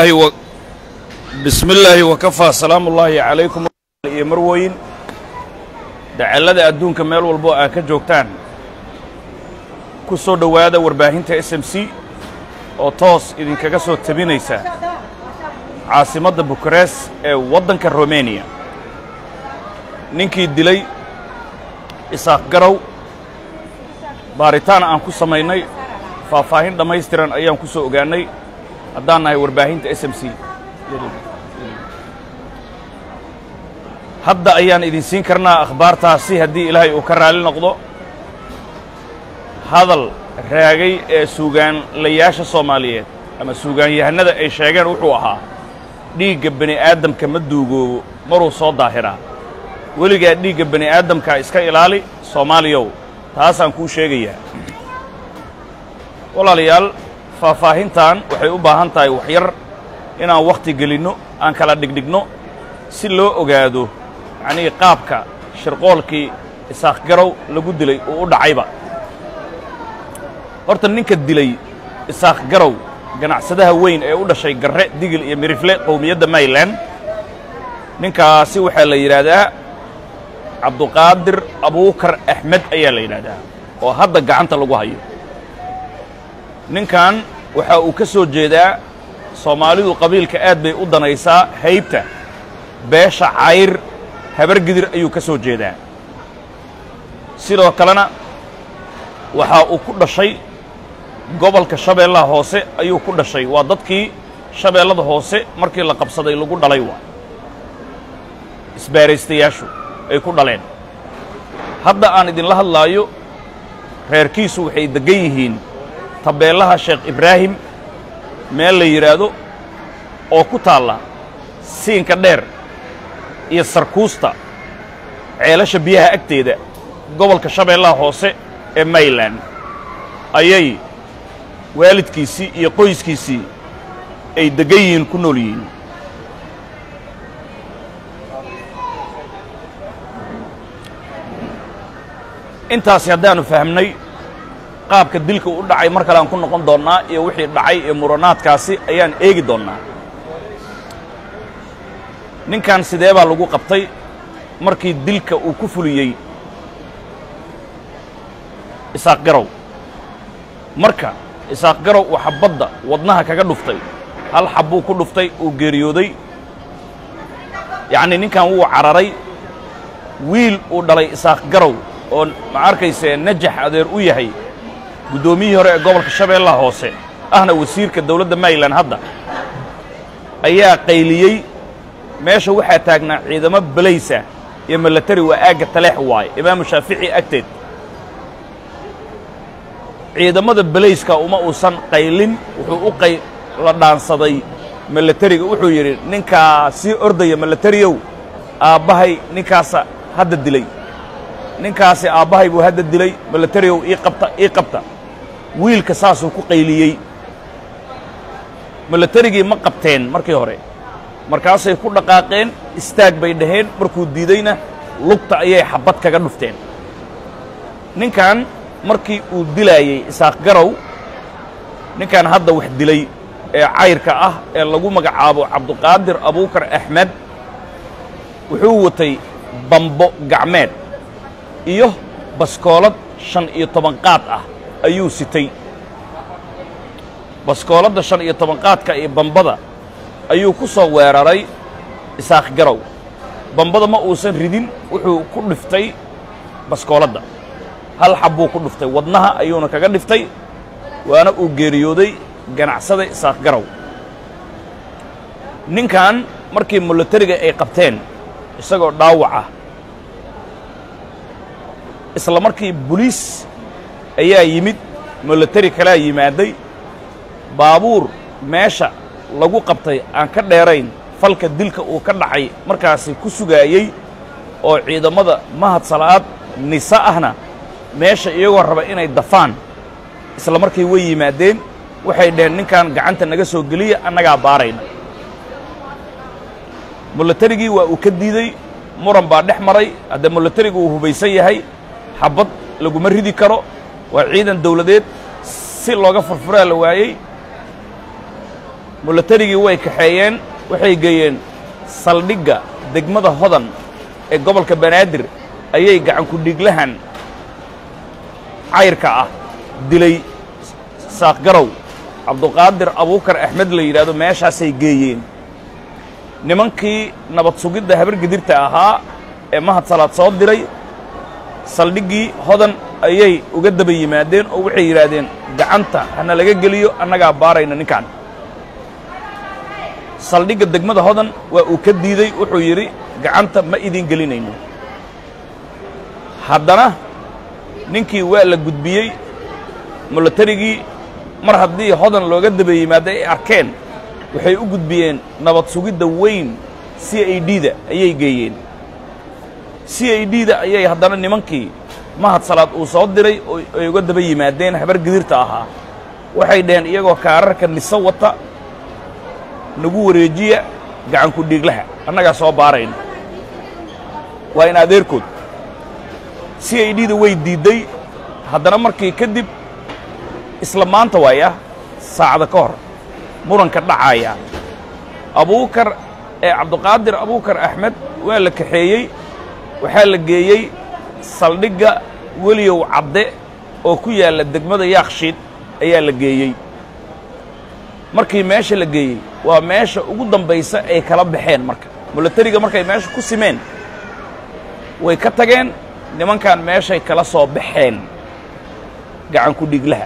bismi illaahi wakafaa salaamu ullaahi calaykum iyo marweyn dacallada adduunka meel walbo aa ka joogtaan ku soo dhowaada warbaahinta s m c oo toos idinkaga soo tabinaysa caasimadda bukarees ee waddanka romaniya ninkii dilay isaaq garow baaritaan aan ku samaynay faahfaahin dhammaystiran ayaan ku soo ogaannay haddaan nahay warbaahinta s m c hadda ayaan idin siin karnaa akhbaartaasi haddii ilaahay uu ka raalli noqdo hadal raagay ee suugaanlayaasha soomaaliyeed ama suugaanyahannada ay sheegeen wuxuu ahaa dhiigga bani aadamka ma duugoobo maruu soo daahiraa weligaa dhiigga bani aadamkaa iska ilaali soomaaliyow taasaan kuu sheegayaa walaalayaal faahfaahintan waxay u baahan tahay waxyar inaan wakhti gelinno aan kala dhigdhigno si loo ogaado yacnii qaabka shirqoolkii isaaq garow lagu dilay uu u dhacayba horta ninka dilay isaaq garow ganacsadaha weyn ee u dhashay garre digil iyo mirifle qowmiyadda mayland ninkaasi waxaa la yidhaahdaa cabduqaadir abuukar axmed ayaa la yidhaahdaa oo hadda gacanta lagu hayo ninkan waxa uu ka soo jeedaa soomaalidu qabiilka aad bay u danaysaa haybta beesha cayr habargidir ayuu ka soo jeedaa sidoo kalena waxaa uu ku dhashay gobolka shabeellaha hoose ayuu ku dhashay waa dadkii shabeellada hoose markii la qabsaday lagu dhalay waa isbaaraystayaashu ay ku dhaleen hadda aan idinla hadlaayo reerkiisu waxay deggan yihiin tabeellaha sheekh ibraahim meel la yidhaahdo oo ku taalla siinka dheer iyo sarkuusta ceelasha biyaha agteeda gobolka shabeellaha hoose ee mayland ayay waalidkiisii iyo qoyskiisii ay deggan yihiin ku nool yihiin intaasi haddaannu fahmnay qaabka dilka u dhacay mar kale aan ku noqon doonnaa iyo wixii dhacay ee muranaadkaasi ayaan eegi doonnaa ninkan sidee baa lagu qabtay markii dilka uu ku fuliyey isaaq garow marka isaaq garow uu xabbadda wadnaha kaga dhuftay hal xabbuu ku dhuftay uu geeriyooday yacnii ninkan wuu cararay wiil uu dhalay isaaq garow oo ma arkaysee najax adeer u yahay guddoomiyihii hore ee gobolka shabeellaha hoose ahna wasiirka dawladda mayland hadda ayaa qayliyey meesha waxaa taagnaa ciidamo belaysa iyo milatari waa aagga taleex waaye imaamu shaafici agteed ciidamada belayska uma uusan qaylin wuxuu u qay la dhaansaday milatariga wuxuu yidhi ninkaa sii ordaya milatariyow aabbahay ninkaasa hadda dilay ninkaasi aabbahay buu hadda dilay milatariyow ii qabta ii qabta wiilka saasuu ku qayliyey milatarigii ma qabteen markii hore markaasay ku dhaqaaqeen istaag bay dhaheen markuu diidayna lugta ayay xabbad kaga dhufteen ninkan markii uu dilaayey isaaq garow ninkan hadda wax dilay ee cayrka ah ee lagu magacaabo cabduqaadir abuukar axmed wuxuu watay bambo gacmeed iyo baskoolad shan iyo toban qaad ah ayuu sitay baskooladda shan iyo toban qaadka iyo bambada ayuu ku soo weeraray isaaq garow bambada ma uusan ridin wuxuu ku dhiftay baskooladda hal xabbuu ku dhiftay wadnaha ayuuna kaga dhiftay waana uu geeriyooday ganacsada isaaq garow ninkan markii milatariga ay qabteen isagoo dhaawac ah isla markii boliis ayaa yimid milatari kalaa yimaaday baabuur meesha lagu qabtay aan ka dheerayn falka dilka uu ka dhacay markaasi ku sugaayey oo ciidamada mahad sala'aad nisa ahna meesha iyagoo raba inay dafaan isla markii way yimaadeen waxay dhaheen ninkan gacanta naga soo geliya annagaa baarayna milatarigii waa uu ka diidey muran baa dhex maray haddee milatarigu uu hubaysan yahay xabbad laguma ridi karo waa ciidan dawladeed si looga furfuraa la waayey milatarigii way kaxeeyeen waxay geeyeen saldhigga degmada hodan ee gobolka banaadir ayay gacanku dhiglahan cayrka ah dilay saaqgarow cabduqaadir abuukar axmed la yidhaahdo meeshaasay geeyeen nimankii nabad sugidda habar gidirta ahaa ee mahad salaad soo diray saldhiggii hodan ayay uga daba yimaadeen oo waxay yidhaahdeen gacanta hana laga geliyo annagaa baarayna ninkan saldhigga degmada hodan waa uu ka diidey wuxuu yidhi gacanta ma idin gelinayno haddana ninkii waa la gudbiyey milatarigii mar haddii hodan looga daba yimaado ay arkeen waxay u gudbiyeen nabad sugidda weyn c i d da ayay geeyeen c i d da ayay haddana nimankii mahad salaad uu soo diray oo ay uga daba yimaadeen habar gidirta ahaa waxay dhaheen iyagoo kaararka niso wata nagu wareejiya gacanku dhiiglaha annagaa soo baarayna waa in adeerkood c i d da way diidday haddana markii kadib isla maanta waaya saacada ka hor muranka dhacaaya abuukar ee cabduqaadir abuukar axmed waa la kaxeeyey waxaa la geeyey saldhigga weliyow cadde oo ku yaalla degmada yaakshiid ayaa la geeyey markii meesha la geeyey waa meesha ugu dambaysa ay kala baxeen marka milatariga markay meesha ku simeen way ka tageen nimankan meeshay kala soo baxeen gacanku dhiglaha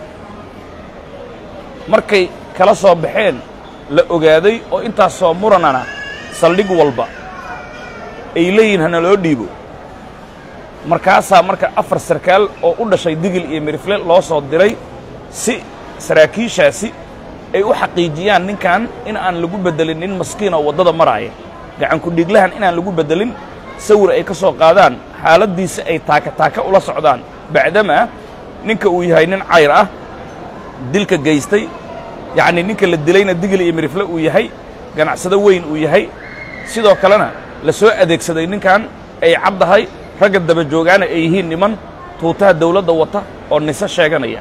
markay kala soo baxeen la ogaaday oo intaas soo muranana saldhig walba ay leeyihin hana loo dhiibo markaasaa marka afar sarkaal oo u dhashay digil iyo mirifle loo soo diray si saraakiishaasi ay u xaqiijiyaan ninkan in aan lagu beddelin nin maskiin oo waddada maraaya gacanku dhiglahan inaan lagu beddelin sawir ay ka soo qaadaan xaaladdiisa ay taaka taaka ula socdaan bacdamaa ninka uu yahay nin cayr ah dilka gaystay yacnii ninka la dilayna digil iyo mirifle uu yahay ganacsado weyn uu yahay sidoo kalena la soo adeegsaday ninkan ay caddahay ragga daba joogaana ay yihiin niman tuutaha dawladda wata oo nise sheeganaya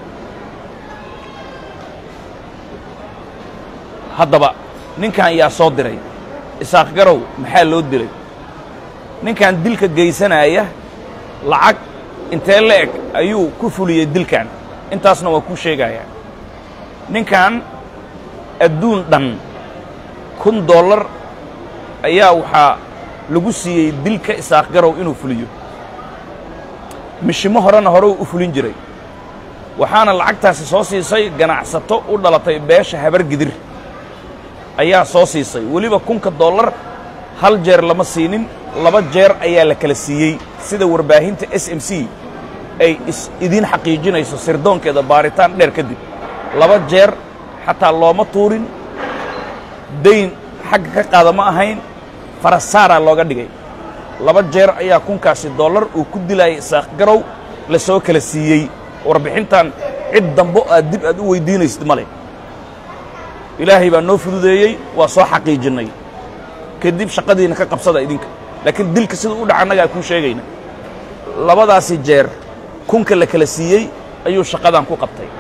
haddaba ninkan yaa soo diray isaaq garow maxaa loo dilay ninkan dilka gaysanaaya lacag intee la eg ayuu ku fuliyey dilkan intaasna waa kuu sheegayaa ninkan adduun dhan kun dollar ayaa waxaa lagu siiyey dilka isaaq garow inuu fuliyo mishimo horena hore u fulin jiray waxaana lacagtaasi soo siisay ganacsato u dhalatay beesha habar gidir ayaa soo siisay weliba kunka dollar hal jeer lama siinin laba jeer ayaa la kala siiyey sida warbaahinta s m c ay is idiin xaqiijinayso sirdoonkeeda baaritaan dheer kadib laba jeer xataa looma tuurin dayn xagga ka qaada ma ahayn farasaaraa looga dhigay laba jeer ayaa kunkaasi dollar uu ku dilayay isaaq garow la soo kala siiyey warbixintan cid dambo aad dib aad u weyddiinaysid ma leh ilaahay baa noo fududeeyey waa soo xaqiijinnay kadib shaqadiina ka qabsada idinka laakiin dilka sida u dhaca annagaa kuu sheegayna labadaasi jeer kunka la kala siiyey ayuu shaqadan ku qabtay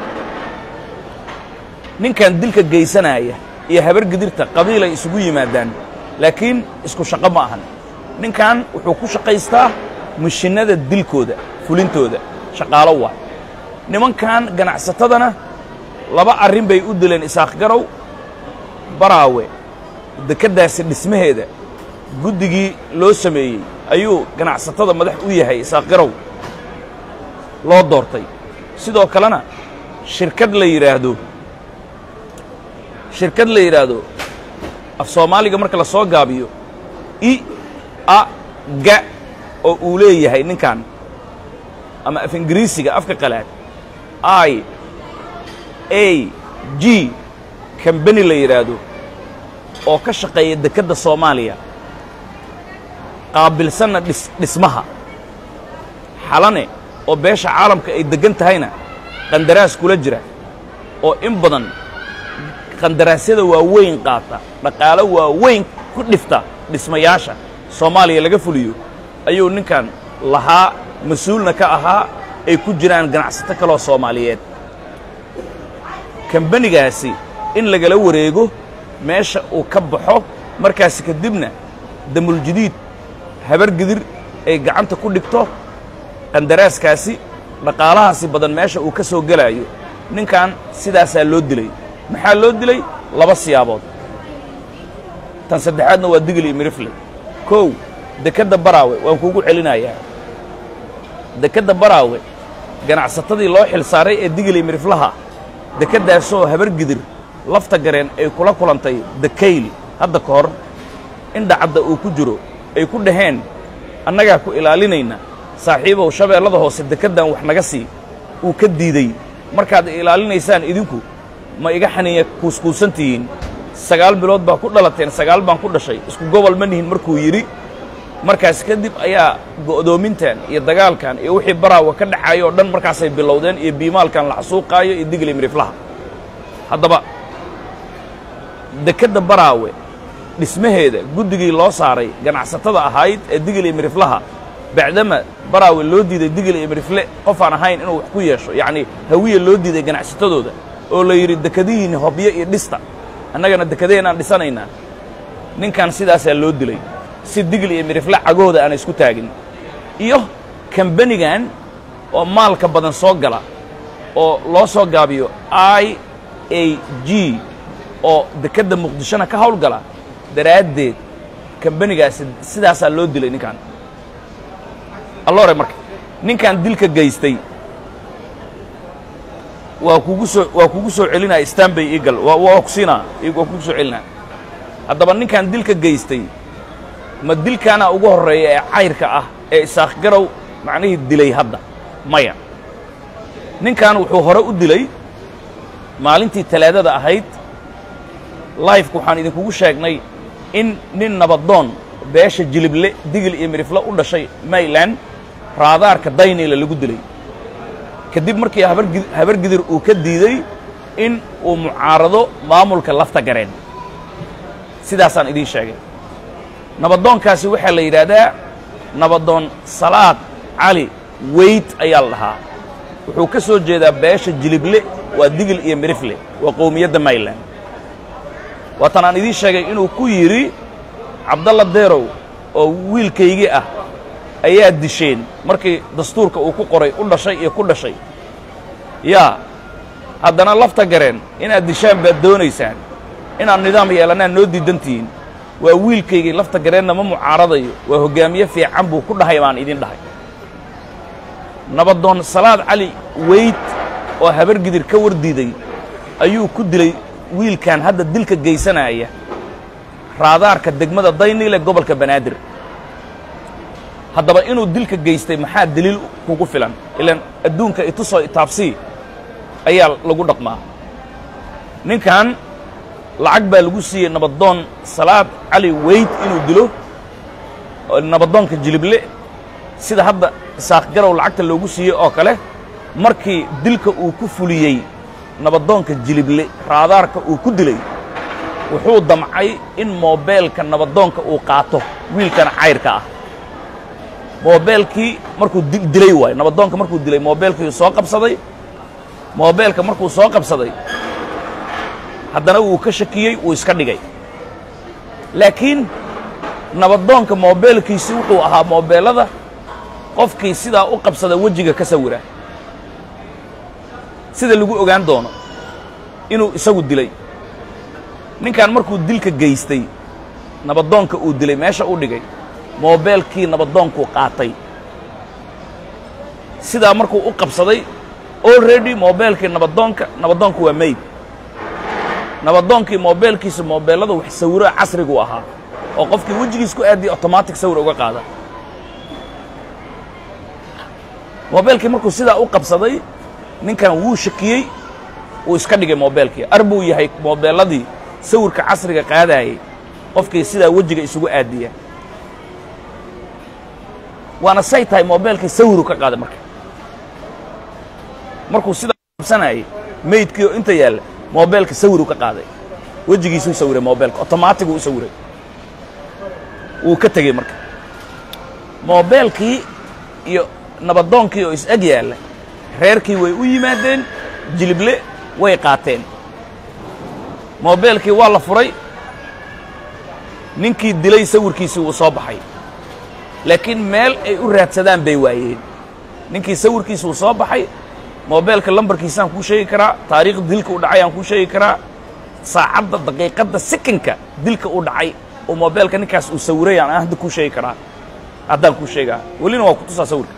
ninkan dilka gaysanaaya iyo habar gidirta qabiilay isugu yimaadaan laakiin isku shaqo ma ahan ninkan wuxuu ku shaqaystaa mishinnada dilkooda fulintooda shaqaalo waa nimankan ganacsatadana laba arrin bay u dileen isaaq garow baraawe dekeddaasi dhismaheeda guddigii loo sameeyey ayuu ganacsatada madax u yahay isaaq garow loo doortay sidoo kalena shirkad la yidhaahdo shirkad la yidhaahdo af soomaaliga marka la soo gaabiyo i a ga oo uu leeyahay ninkan ama af ingiriisiga afka qalaad i a g kambani la yidhaahdo oo ka shaqeeya dekedda soomaaliya qaabilsanna dhis dhismaha xalane oo beesha caalamka ay deggan tahayna qandaraas kula jira oo in badan qandaraasyada waaweyn qaata dhaqaalo waaweyn ku dhifta dhismayaasha soomaaliya laga fuliyo ayuu ninkan lahaa mas-uulna ka ahaa ay ku jiraan ganacsato kaloo soomaaliyeed kambanigaasi in lagala wareego meesha uu ka baxo markaasi kadibna damuljadiid habar gidir ay gacanta ku dhigto qandaraaskaasi dhaqaalahaasi badan meesha uu ka soo gelaayo ninkan sidaasaa loo dilay maxaa loo dilay laba siyaabood tan saddexaadna waa digli mirifle kow dekedda baraawe waan kuugu celinayaa dekedda baraawe ganacsatadii loo xil saaray ee digli miriflaha dekeddaasoo habar gidir lafta gareen ay kula kulantay dakayli hadda ka hor in dhacadda uu ku jiro ay ku dhaheen annagaa ku ilaalinayna saaxiibow shabeellada hoose dekeddan wax naga sii uu ka diidey markaad ilaalinaysaan idinku ma iga xaniiya kuuskuusan tihiin sagaal bilood baa ku dhalateen sagaal baan ku dhashay isku gobol ma nihin markuu yidhi markaas kadib ayaa go'doomintan iyo dagaalkan iyo wixii baraawa ka dhacayo o dhan markaasay bilowdeen iyo biimaalkan la xasuuqaayo iyo digli miriflaha haddaba dekedda baraawe dhismaheeda guddigii loo saaray ganacsatada ahayd ee digli miriflaha bacdama baraawe loo diiday digli iyo mirifle qofaan ahayn inuu wax ku yeesho yacnii hawiya loo diiday ganacsatadooda oo la yidhi dekadihiinni hobyo iyo dhista annagana dekadaheenaan dhisanaynaa ninkan sidaasaa loo dilay si digli iyo mirifle cagahooda aana isku taagin iyo kambanigan oo maalka badan soo gala oo loo soo gaabiyo i a g oo dekedda muqdishona ka hawlgala daraaddeed kambanigaasi sidaasaa loo dilay ninkan alloore marka ninkan dilka gaystay waa kugu soo waa kugu soo celinaya stanbay eagle waa waa ku siinaa waa kugu soo celinaa haddaba ninkan dilka gaystay ma dilkaana ugu horreeya ee cayrka ah ee isaaq garow macnihii dilay hadda maya ninkan wuxuu hore u dilay maalintii talaadada ahayd lifeka waxaan idinkugu sheegnay in nin nabadoon beesha jilible digil iyo mirifle u dhashay mayland raadaarka daynayla lagu dilay kadib markii habar gidir uu ka diiday in uu mucaarado maamulka lafta gareen sidaasaan idiin sheegay nabadoonkaasi waxaa la yidhaahdaa nabadoon salaad cali weyd ayaa la dhahaa wuxuu ka soo jeedaa beesha jilible waa digil iyo mirifle waa qowmiyadda mayland waatan aan idiin sheegay inuu ku yidhi cabdalla deerow oo wiilkaygii ah ayaa disheen markii dastuurka uu ku qoray u dhashay iyo ku dhashay yaa haddana lafta gareen inaad dishaan baad doonaysaan inaad nidaam yeelannaan noo diidantihiin waa wiilkaygii lafta gareenna ma mucaaradayo waa hoggaamiye fiican buu ku dhahay baan idin dhahay nabadoon salaad cali weyd oo habar gidir ka war diiday ayuu ku dilay wiilkan hadda dilka geysanaya raadaarka degmada dayniile gobolka banaadir haddaba inuu dilka geystay maxaa deliil kugu filan ilaan adduunka itusoo itaabsii ayaa lagu dhaqmaa ninkan lacag baa lagu siiyey nabadoon salaad cali weyd inuu dilo nabadoonka jilible sida hadda isaaq garow lacagta loogu siiyey oo kale markii dilka uu ku fuliyey nabadoonka jilible raadaarka uu ku dilay wuxuu damcay in moobeelka nabadoonka uu qaato wiilkan cayrka ah moobeelkii markuu dilay waayo nabadoonka markuu dilay moobeelkii soo qabsaday moobeelka markuu soo qabsaday haddana wuu ka shakiyey wuu iska dhigay laakiin nabadoonka moobeelkiisi wuxuu ahaa moobeellada qofkii sidaa u qabsada wejiga ka sawira sida lagu ogaan doono inuu isagu dilay ninkan markuu dilka geystay nabadoonka uu dilay meesha u dhigay moobeelkii nabadoonkuu qaatay sidaa markuu u qabsaday already moobeelkii nabadoonka nabadoonku waa mayd nabadoonkii moobeelkiisa moobeellada wax sawiro casrigu ahaa oo qofkii wejigiis ku aadiya automatic sawir uga qaada moobeelkii markuu sidaa u qabsaday ninkan wuu shakiyey wuu iska dhigay moobeelkii ar buu yahay moobeelladii sawirka casriga qaadaayay qofkii sidaa wejiga isugu aadiya waana say tahay moobeelkii sawiru ka qaaday marka markuu sidaa qabsanayay maydkii oo inta yaalla moobeelka sawiru ka qaaday wejigiisuu sawiray moobeelka otomaatig uu u sawiray wuu ka tegey marka moobeelkii iyo nabadoonkii oo is eg yaalla reerkii way u yimaadeen jilible way qaateen moobeelkii waa la furay ninkii dilay sawirkiisii wuu soo baxay laakiin meel ay u raadsadaan bay waayeen ninkii sawirkiisi wuu soo baxay moobeelka lambarkiisaan kuu sheegi karaa taariikhda dilka u dhacay aan kuu sheegi karaa saacadda daqiiqadda sekonka dilka u dhacay oo moobeelka ninkaas uu sawiray aan hadda kuu sheegi karaa haddaan kuu sheegaa welina waa ku tusaa sawirka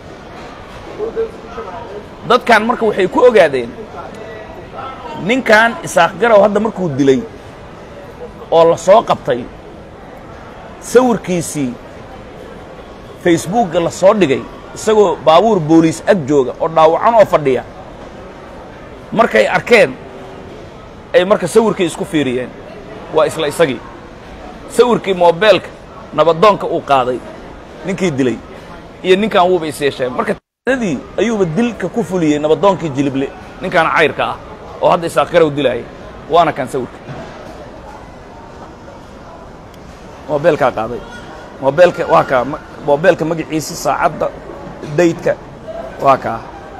dadkan marka waxay ku ogaadeen ninkan isaaq garow hadda markuu dilay oo la soo qabtay sawirkiisii facebookga la soo dhigay isagoo baabuur booliis ag jooga oo dhaawacan oo fadhiya markay arkeen ay marka sawirkii isku fiiriyeen waa isla isagii sawirkii moobeelka nabadoonka uu qaaday ninkii dilay iyo ninkan wuuba is yeesheen marka dii ayuuba dilka ku fuliyey nabadoonkii jilible ninkan cayrka ah oo hadda isaaq garow dilaaya waana kan sawirka moobeelkaa qaaday moobeelka waa kaa moobeelka magaciisi saacadda daydka waa kaa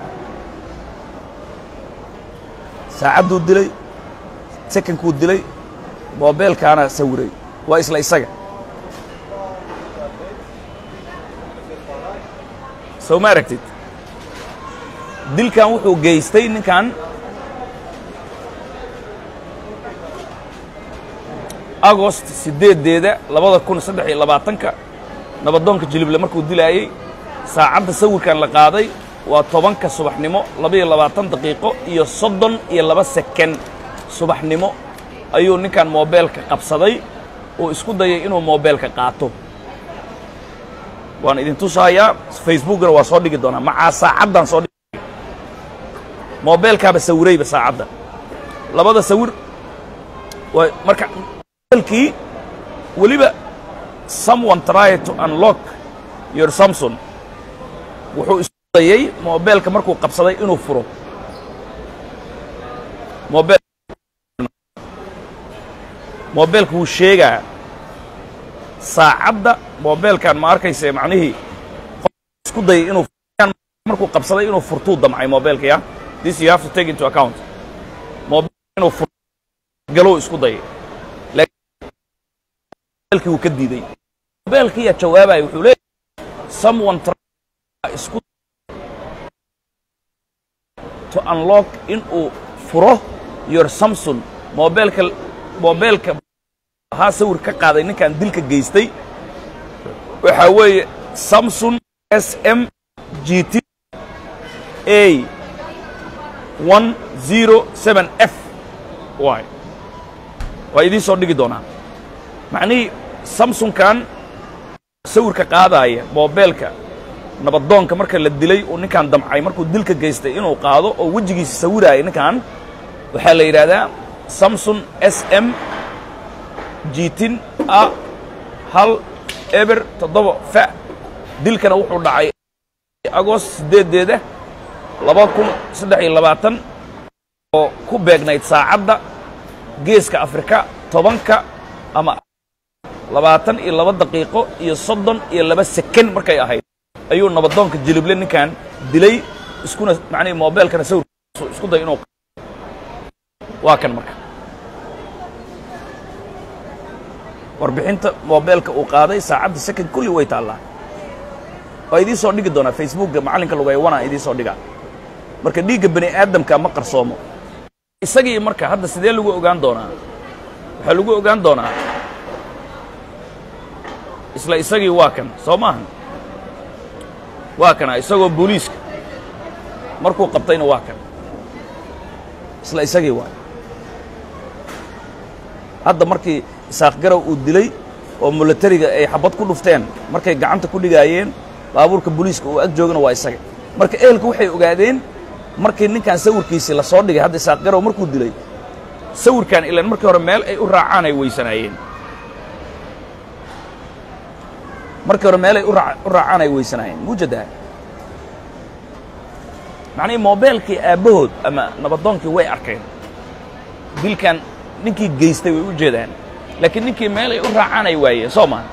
saacadduu dilay sekonkuu dilay moobeelkaana sawiray waa isla isaga sow ma aragtid dilkan wuxuu geystay ninkan agost siddeeddeeda labada kun saddex iyo labaatanka nabadoonka jilible markuu dilaayey saacadda sawirkan la qaaday waa tobanka subaxnimo labaiyo labaatan daqiiqo iyo soddon iyo laba seken subaxnimo ayuu ninkan moobeelka qabsaday oo isku dayay inuu moobeelka qaato waan idin tusahayaa facebookgana waa soo dhigi doonaa macaa saacaddan soo dhigi moobeelkaaba sawirayba saacadda labada sawir waa marka moobeelkii weliba someone try to unlock your samson wuxuu isku dayay moobeelka markuu qabsaday inuu furo moobeel moobeelka wuu sheegaa saacadda moobeelkan ma arkayse macnihii isku dayay inuu markuu qabsaday inuu furtuu damcay moobeelka ya this you have to take into account moobeelka inuu fur galow isku dayay laakiin wuu ka diiday moobeelkiyaa jawaabaya wuxuu leeyahay someone isku to unlock inuu furo your samson moobeelka moobeelka ahaa sawir ka qaaday ninkan dilka geystay waxaa weeye samson s m g t a one zero seven f y waa idiin soo dhigi doonaa macnihii samsunkan sawirka qaadaaya moobeelka nabadoonka marka la dilay uu ninkan damcay markuu dilka geystay inuu qaado oo wejigiisa sawiraaya ninkan waxaa la yidhaahdaa samson s m jiitin a hal eber toddoba fa dilkana wuxuu dhacay agost siddeeddeeda laba kun saddex iyo labaatan oo ku beegnayd saacadda geeska afrika tobanka ama labaatan iyo laba daqiiqo iyo soddon iyo laba seken markay ahayd ayuu nabadoonka jilible ninkan dilay iskuna macnihi moobeelkana sawir isku day inuu waa kan marka warbixinta moobeelka uu qaaday saacadda second kulli way taallaa waa idiin soo dhigi doonaa facebookga macallinka lugaywanaa idiin soo dhigaa marka dhiigga bani aadamka ma qarsoomo isagii marka hadda sidee lagu ogaan doonaa waxaa lagu ogaan doonaa isla isagii waa kan soo maahan waa kana isagoo booliiska markuu qabtayna waa kan isla isagii waa hadda markii isaaq garow uu dilay oo milatariga ay xabad ku dhufteen markay gacanta ku dhigaayeen baabuurka booliiska uu ag joogana waa isaga marka ehelku waxay ogaadeen markii ninkan sawirkiisii la soo dhigay hadda isaaq garow markuu dilay sawirkan ilaan markii hore meel ay u raacaan ay weysanaayeen markii hore meelay u raacaan ay weysanaayeen muujadaha macnihii moobeelkii aabbahood ama nabadoonkii way arkeen dilkan ninkii geystay way u jeedaan laakiin ninkii meel ay u raacaan ay waayeen soo maa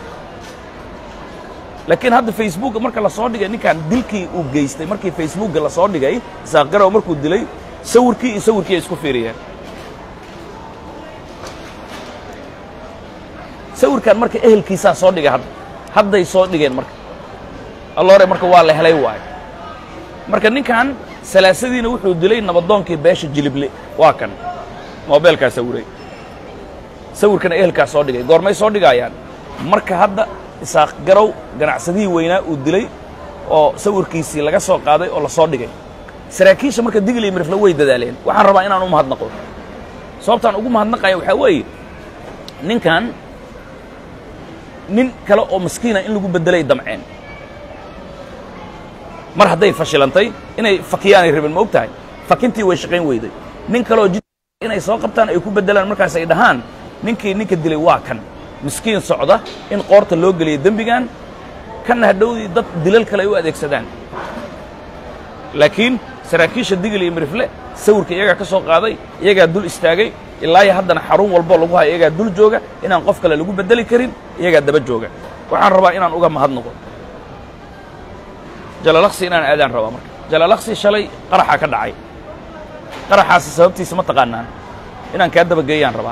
laakiin hadda facebookga marka la soo dhigay ninkan dilkii uu geystay markii facebookga la soo dhigay isaaq garow markuu dilay sawirkii iyo sawirkii ay isku fiiriyeen sawirkan marka ehelkiisaa soo dhigay hadda hadday soo dhigeen marka alloore marka waa la helay waayo marka ninkan salaasadiina wuxuu dilay nabadoonkii beesha jilible waa kan moobeelkaa sawiray sawirkana ehelkaa soo dhigay goormay soo dhigaayaan marka hadda isaaq garow ganacsadihii weynaa uu dilay oo sawirkiisii laga soo qaaday oo la soo dhigay saraakiisha marka digil iyo mirifle way dadaaleen waxaan rabaa inaan u mahadnaqo sababtaan ugu mahadnaqaya waxaa weeye ninkan nin kale oo maskiina in lagu beddelay damceen mar hadday fashilantay inay fakiyaanay rabeen ma og tahay fakintii way shaqayn weyday nin kaleoo jid inay soo qabtaan ay ku beddelaan markaas ay dhahaan ninkii ninka dilay waa kan miskiin socda in qoorta loo geliyo dembigan kanna hadhowdii dad dilal kale ay u adeegsadaan laakiin saraakiisha digil iyo mirifle sawirka iyagaa ka soo qaaday iyagaa dul istaagay ilaayo haddana xarun walboo lagu hayo iyagaa dul jooga inaan qof kale lagu beddeli karin iyagaa daba jooga waxaan rabaa inaan uga mahadnaqo jalalaqsi inaan aadaan rabaa marka jalalaqsi shalay qaraxaa ka dhacay qaraxaasi sababtiisa ma taqaanaan inaan kaa dabageeyaan rabaa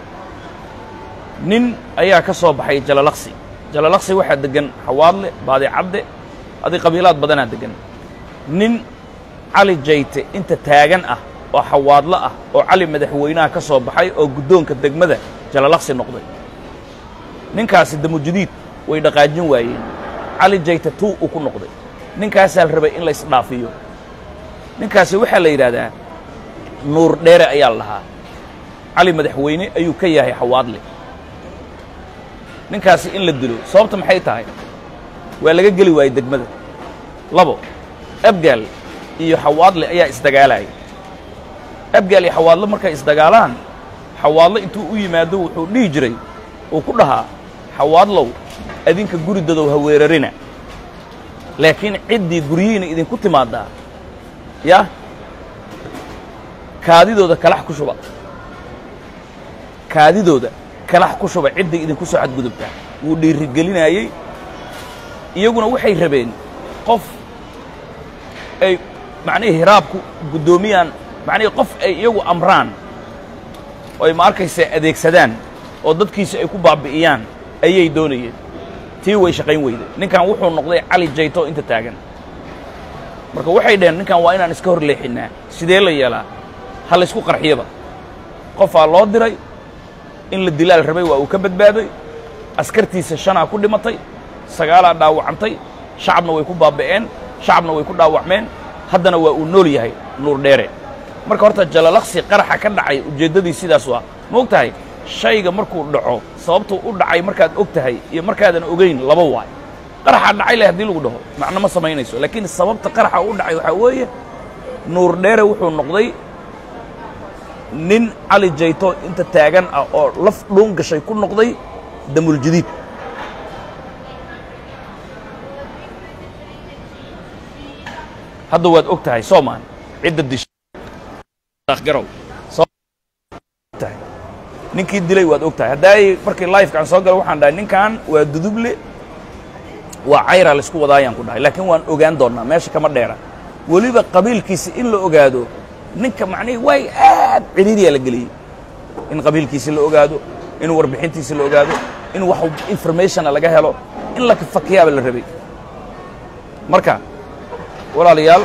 nin ayaa ka soo baxay jalalaqsi jalalaqsi waxaa deggan xawaadle baadicadde adi qabiilaad badanaa deggan nin cali jayte inta taagan ah oo xawaadlo ah oo cali madaxweynaha ka soo baxay oo guddoonka degmada jalalaqsi noqday ninkaasi damujadiid way dhaqaajin waayeen cali jayte tuu uu ku noqday ninkaasaa la rabay in laysdhaafiyo ninkaasi waxaa la yidhaahdaa nuur dheere ayaa la lahaa cali madaxweyne ayuu ka yahay xawaadle ninkaasi in la dilo sababta maxay tahay waa laga geli waayey degmada labo abgaal iyo xawaadle ayaa isdagaalaya abgaal iyo xawaadle markay isdagaalaan xawaadle intuu u yimaado wuxuu dhihi jiray uu ku dhahaa xawaadlow adinka guridadow ha weerarina laakiin ciddii guryihiina idinku timaaddaa yah kaadidooda kalax ku shuba kaadidooda kalax ku shuba ciddii idinku soo xadgudubtaa wuu dhiirigelinaayey iyaguna waxay rabeen qof ay macnihii hiraabku guddoomiyaan macnihii qof ay iyagu amraan oo ay ma arkaysa adeegsadaan oo dadkiisa ay ku baabi'iyaan ayay doonayeen tii way shaqayn weyday ninkan wuxuu noqday cali jayto inta taagan marka waxay dhaheen ninkan waa inaan iska hor leexinnaa sidee la yeelaa ha laysku qarxiyaba qofaa loo diray in la dilaal rabay waa uu ka badbaaday askartiisa shanaa ku dhimatay sagaalaa dhaawacantay shacabna way ku baaba'een shacabna way ku dhaawacmeen haddana waa uu nool yahay nuur dheere marka horta jalalaqsi qaraxa ka dhacay ujeeddadii sidaas waa ma og tahay shayga markuu dhaco sababtuu u dhacay markaad og tahay iyo markaadan ogayn laba waay qaraxaa dhacay leh haddii lagu dhaho macno ma samaynayso laakiin sababta qaraxa u dhacay waxaa weeye nuur dheere wuxuu noqday nin cali jayto inta taagan ah oo laf dhuun gashay ku noqday damuljadiid hadda waad og tahay soomaan cidda disgarow tahay ninkii dilay waad og tahay haddaay markii lifekaan soo gala waxaan dhahay ninkan waa duduble waa cayraa laysku wadaayaan ku dhahay laakiin waan ogaan doonnaa meesha kama dheera weliba qabiilkiisi in la ogaado ninka macnihii way aad ciriiriyaa la geliyey in qabiilkiisi la ogaado in warbixintiisi la ogaado in wax informationa laga helo in la fakiyaaba la rabay marka walaalayaal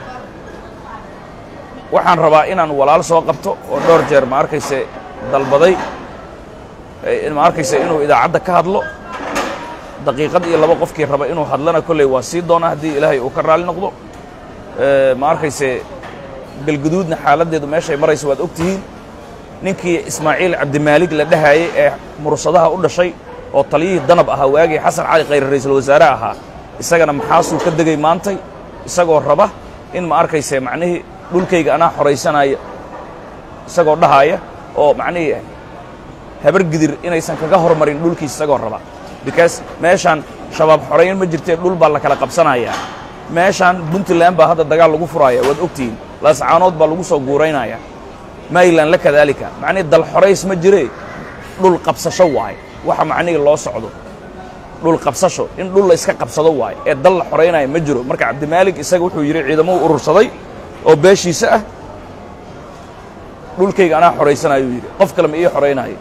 waxaan rabaa inaan walaal soo qabto oo dhowr jeer ma arkayse dalbaday ma arkayse inuu idaacadda ka hadlo daqiiqad iyo laba qofkii raba inuu hadlana kolley waa sii doonaa haddii ilaahay uu ka raalli noqdo ma arkayse galguduudna xaaladdeedu meeshay marayso waad og tihiin ninkii ismaaciil cabdimaalig la dhahaayey ee mursadaha u dhashay oo taliyihii danab ahaa waagii xasan cali khayre ra'iisul wasaare ahaa isagana maxaasuu ka degay maantay isagoo raba in ma arkayse macnihii dhulkayga anaa xoraysanaya isagoo dhahaaya oo macnihii habar gidir inaysan kaga hormarin dhulkiis isagoo raba because meeshaan shabaab xorayn ma jirtee dhul baa la kala qabsanayaa meeshaan puntland baa hadda dagaal lagu furaaya waad ogtihiin laascaanood baa lagu soo guuraynaya maylan la kadaalika macnihii dal xorays ma jiree dhul qabsasho waaye waxa macnihii loo socdo dhul qabsasho in dhul la iska qabsado waaye ee dal la xoraynaya ma jiro marka cabdimaalig isaga wuxuu yidhi ciidamuu urursaday oo beeshiisa ah dhulkayga anaa xoraysanayuu yidhi qof kale ma ii xoraynaayo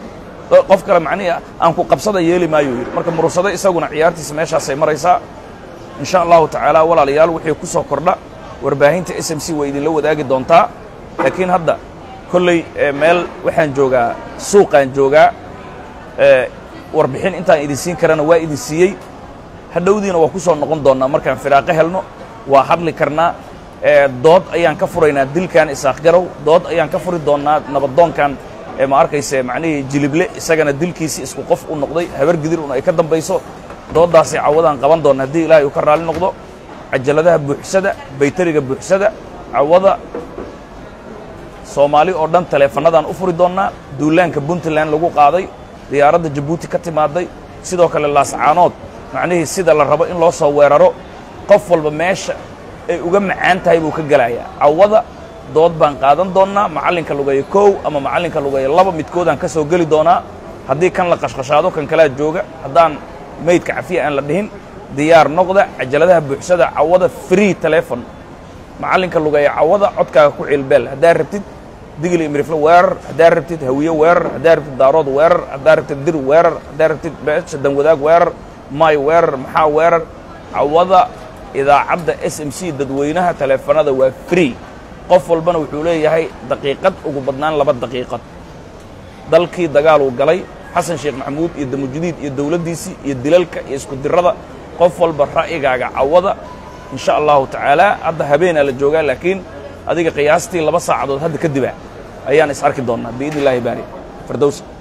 qof kale macnihii aan ku qabsada yeeli maayo yidhi marka murursado isaguna ciyaartiisa meeshaasay maraysaa in sha allahu tacaala walaalayaal wixii ku soo kordha warbaahinta s m c way idinla wadaagi doontaa laakiin hadda kolley meel waxaan joogaa suuqaan joogaa warbixin intaan idin siin karana waa idin siiyey hadhowdiina waa ku soo noqon doonnaa markaan firaaqo helno waa hadli karnaa dood ayaan ka furaynaa dilkan isaaq garow dood ayaan ka furi doonnaa nabadoonkan ma arkayse macnihii jilible isagana dilkiisii isku qof u noqday habar gidir un ay ka dambayso dooddaasay cawadaan qaban doonna haddii ilaahay uu ka raalli noqdo cajaladaha buuxsada baytariga buuxsada cawada soomaali oo dhan taleefannadaan u furi doonnaa duulaanka puntland lagu qaaday diyaaradda jabuuti ka timaaday sidoo kale laascaanood macnihii sida la rabo in loo soo weeraro qof walba meesha ay uga macaan tahay buu ka gelayaa cawada dood baan qaadan doonnaa macallinka lugeeya kow ama macallinka lugeeya laba midkoodaan ka soo geli doonaa haddii kan la qashqashaado kan kalaa jooga haddaan maydka cafiya aan la dhihin diyaar noqda cajaladaha buuxsada cawada free telefon macallinka lugeeya cawada codkaaga ku cilbeel haddaad rabtid digli imrifle weerar haddaad rabtid hawiye weerar haddaad rabtid daarood weerar haddaad rabtid dir weerar haddaad rabtid beesha danwadaag weerar may weerar maxaa weerar cawada idaacadda s m c dadweynaha taleefanada waa free qof walbana wuxuu leeyahay daqiiqad ugu badnaan laba daqiiqad dalkii dagaaluu galay xasan sheekh maxamuud iyo damujudiid iyo dowladdiisii iyo dilalka iyo isku dirada qof walba ra'yigaaga cawada in sha allahu tacaala hadda habeenaa la joogaa laakiin adiga qiyaastii laba saacadood hadda kadibah ayaan is arki doonnaa biidni illaahi baari fardows